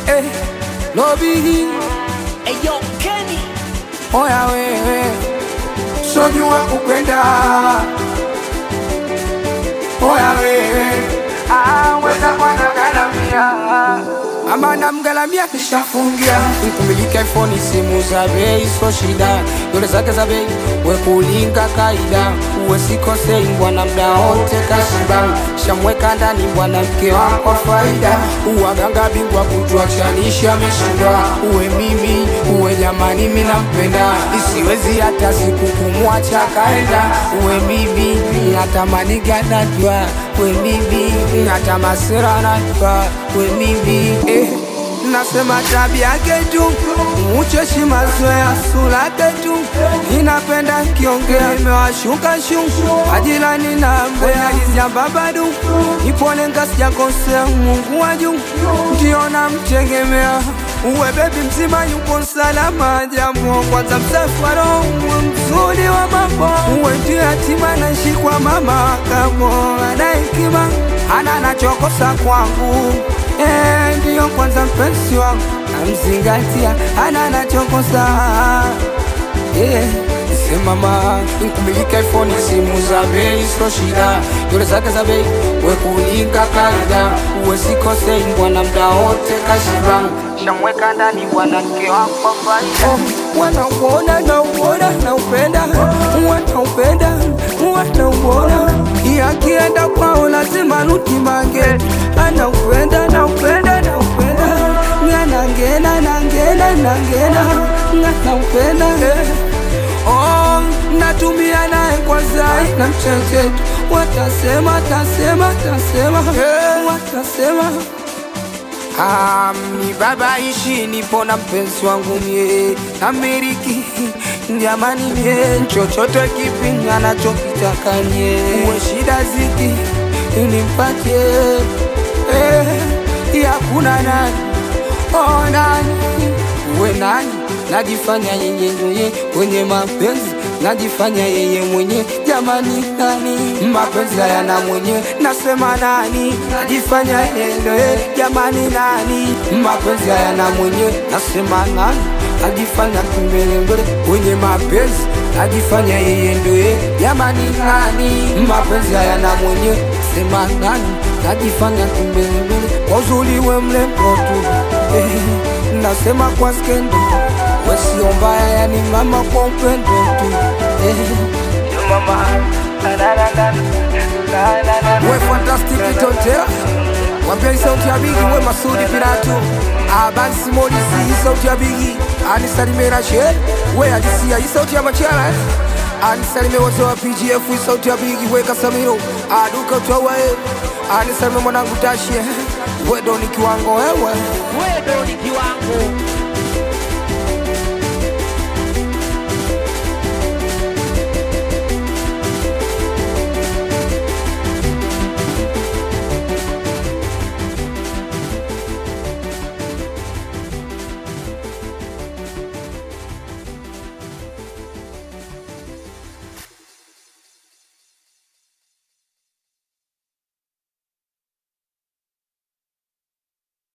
eh, lobi Eyo Kenny oya wewe sojua kupenda oya wewe ah, weza kwanagalamia ama namgalamia kishafungia nkumilika iphone simu za bei so shida dole zake za bei wekulinga kaida uwe sikosei bwana mda wote kashiba shamweka ndani bwana mke wako faida uwaganga bingwa kutuachanisha ameshindwa uwe mimi uwe jamani mi nampenda isiwezi hata siku kumwacha kaenda uwe mimi natamani ganajwa we mimi hata masira najwa we mimi eh. Nasema tabia yake tu ucheshi mazoea sura yake tu inapenda kiongea imewashuka shu ajilani na mbea izambabadu ipole ngasijakosea Mungu wa juu ndio namtegemea uwe bebi mzima yupo salama jambo kwanza msafara uwe mzuri wa mambo uwe ndio yatima naishi kwa mama kamo ana hekima ana nachokosa kwangu Eh, ndiyo kwanza mpenzi wangu namzingatia ana nachokosa eh, semama nkumilika iphone simu za bei sio shida dole zake za bei wekulinga kaida uwe sikosei bwana mda wote kashiba shamweka ndani bwana mke wako faida oh, wanauona nauona naupenda wanaupenda wanauona yakienda kwao lazima nutimange anaupenda naupenda naupenda nganangena nangena nangena nganaupenda eh. Oh, natumia naye kwa zai na mchechetu watasema tasema tasema eh. watasema Ah, mi baba ishi nipo na mpenzi wangu mie Ameriki jamani mie chochote kipi anachokitaka nye uwe shida ziki nimpatie eh, yakuna nani oh, nani uwe nani najifanya yeye ndoye kwenye mapenzi najifanya yeye mwenye jamani nani mapenzi hayana mwenye nasema nani najifanya yeye ndoye jamani nani mapenzi hayana mwenye nasema nani najifanya kimbelembele kwenye mapenzi najifanya yeye ndoye jamani nani mapenzi hayana mwenye sema nani najifanya kimbelembele kwa uzuri we mlembo tu eh, nasema kwa skendo wesio mbaya yani mama kwa upendo tu eh. mama we fantastic totea wambia hii sauti ya bigi we masudi piratu abansi molisi hii sauti ya bigi anisalimera sher we ajisia hii sauti ya machara eh. anisalime wote wa pgf hii sauti ya bigi we kasamiro aduka utawae anisalime mwanangu tashie wedo ni kiwango wewe Wedo ni kiwango